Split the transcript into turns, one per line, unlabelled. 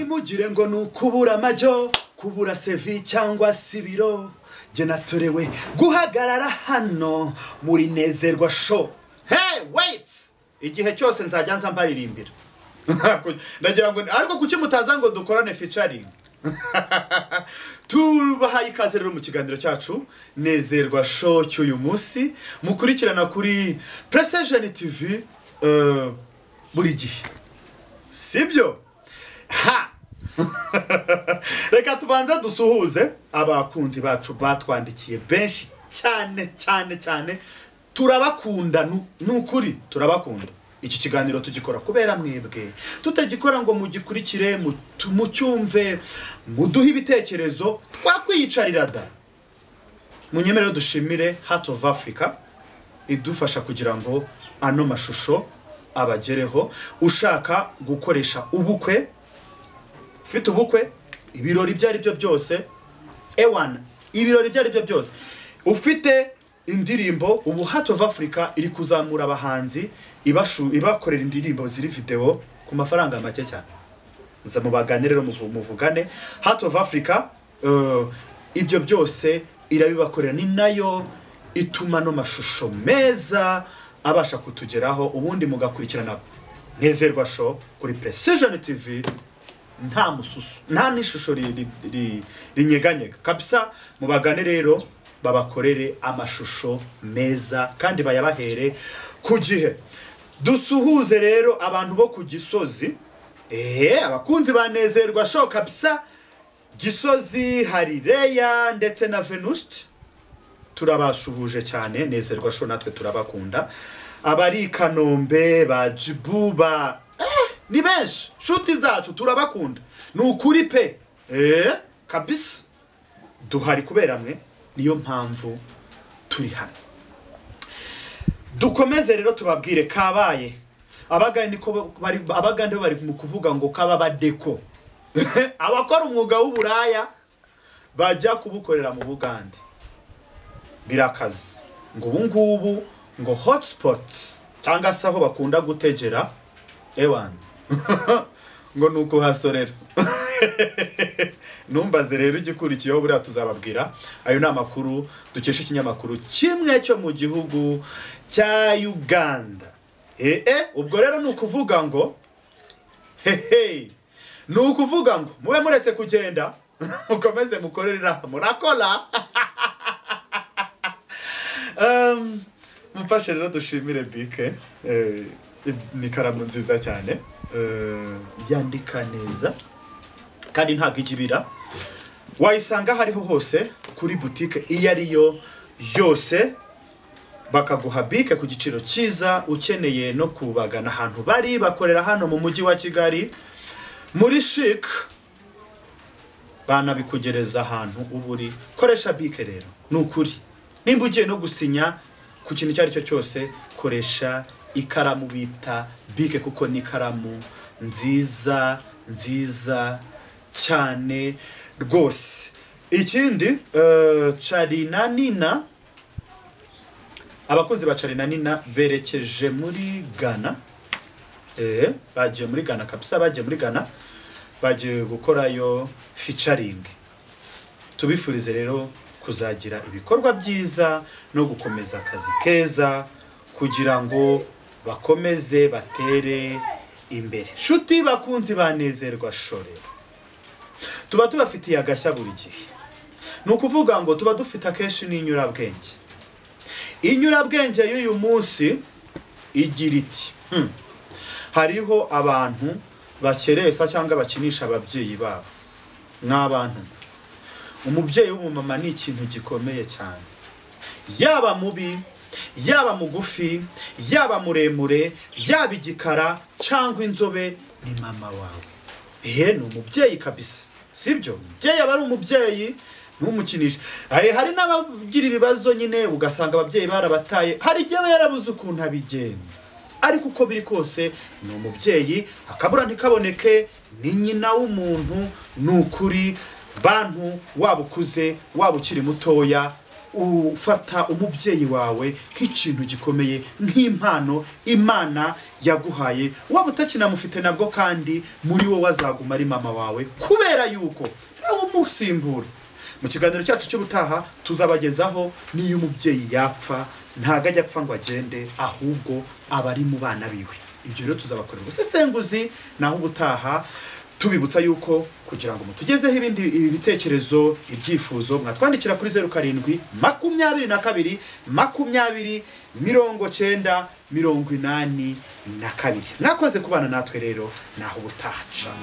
ntimugire ngo ni ukubura amajyo kubura sevi cyangwa se ibiro jye natorewe guhagarara hano muri nezerwa sho hey weyiti igihe cyose nzajya nza mbaririmbira ndagira ngo ariko kuki mutaza ngo dukorane ficaringi tubahaye ikaze rero mu kiganiro cyacu nezerwa sho cy'uyu munsi mukurikirana kuri puresejeni tivi buri gihe sibyo ha reka tubanza dusuhuze abakunzi bacu batwandikiye benshi cyane cyane cyane turabakunda nu- ni ukuri turabakunda iki kiganiro tugikora kubera mwebwe tutagikora ngo mugikurikire mutu- mucyumve muduhe ibitekerezo twakwiyicarira da munyemerere dushimire heart of africa idufasha kugira ngo ano mashusho abagereho ushaka gukoresha ubukwe ufite ubukwe ibirori ibyo ari byo byose ewana ibirori ibyo ari byo byose ufite indirimbo ubu Heart of Africa iri kuzamura abahanzi ibashu- ibakorera indirimbo ziri video ku mafaranga make cyane muza mubagane rero muvu- muvugane Heart of Africa eh, ibyo byose irabibakorera ni nayo ituma no mashusho meza abasha kutugeraho ubundi mugakurikirana nezerwa show kuri Precision TV nta mususu nta n'ishusho ri- ri- ri- rinyeganyega kabisa mubagane rero babakorere amashusho meza kandi bayabahere ku gihe dusuhuze rero abantu bo ku gisozi ehe abakunzi banezerwa sho kabisa gisozi hari reya ndetse na venuste turabasuhuje cyane nezerwa sho natwe turabakunda abari i kanombe ba jibu ba eh, ni benshi nshuti zacu turabakunda ni ukuri pe eh, kabisa duhari kubera mwe niyo mpamvu turi hano dukomeze rero tubabwire kabaye abagani niko ba- bari abagande bari mu kuvuga ngo kababadeko abakora umwuga w'uburaya bajya kubukorera mu bugande birakaze ngo ubu ngubu ngo hotspot cyangwa se aho bakunda gutegera ewan ngo ni ukuhasorera numbaze rero igikurikiyeho buriya tuzababwira ayo ni amakuru dukesha ikinyamakuru kimwe cyo mu gihugu cya uganda ee ubwo rero ni ukuvuga ngo hehe ni ukuvuga ngo mube muretse kugenda mukomeze mukorera murakora Um, mufashe rero dushimire bike eh, ni ikaramu nziza cyane eh, yandika neza kandi ntabwo ijibira wayisanga aho ariho hose kuri butike iyo ariyo yose bakaguha bike ku giciro cyiza ukeneye no kubagana ahantu bari bakorera hano mu mujyi wa kigali muri shike banabikugereza ahantu uba uri koresha bike rero ni ukuri nimba ugiye no gusinya ku kintu icyo ari cyo cyose koresha ikaramu bita bike kuko ni ikaramu nziza nziza cyane rwose ikindi eh, carina nina abakunzi ba carina nina berekeje muri ghana Eh, bagiye muri ghana kabisa bagiye muri ghana bagiye gukorayo ficaringi tubifurize rero kuzagira ibikorwa byiza no gukomeza akazi keza kugira ngo bakomeze batere imbere nshuti bakunzi banezerwa shore tuba tubafitiye agashya buri gihe ni ukuvuga ngo tuba dufite akenshi n'inyurabwenge inyurabwenge y'uyu munsi igira iti "Hmm, hariho abantu bakeresa cyangwa bakinisha ababyeyi babo nk'abantu umubyeyi w'umumama ni ikintu gikomeye cyane yaba mubi yaba mugufi yaba muremure yaba igikara cyangwa inzobe ni mama wawe ehe ni umubyeyi kabisa sibyo umubyeyi aba ari umubyeyi ntumukinishe Ahe, hari n'abagira ibibazo nyine ugasanga ababyeyi barabataye hari igihe aba yarabuze ukuntu abigenza ariko uko biri kose ni umubyeyi akabura ntikaboneke ni nyina w'umuntu ni ukuri bantu waba ukuze waba ukiri mutoya ufata umubyeyi wawe nk'ikintu gikomeye nk'impano imana yaguhaye waba utakinamufite nabwo kandi muri wowe azaguma ari mama wawe kubera yuko nawe umusimbura mu kiganiro cyacu cy'ubutaha tuzabagezaho n'iyo umubyeyi yapfa ntabwo ajya apfa ngo agende ahubwo aba ari mu bana biwe ibyo rero tuzabakorera ubusesenguzi naho ubutaha tubibutsa yuko kugira ngo mutugezeho ibindi bitekerezo ibyifuzo mwatwandikira kuri zeru karindwi makumyabiri na kabiri makumyabiri mirongo cyenda mirongo inani na kabiri mwakoze kubana natwe rero naho ubutaha ca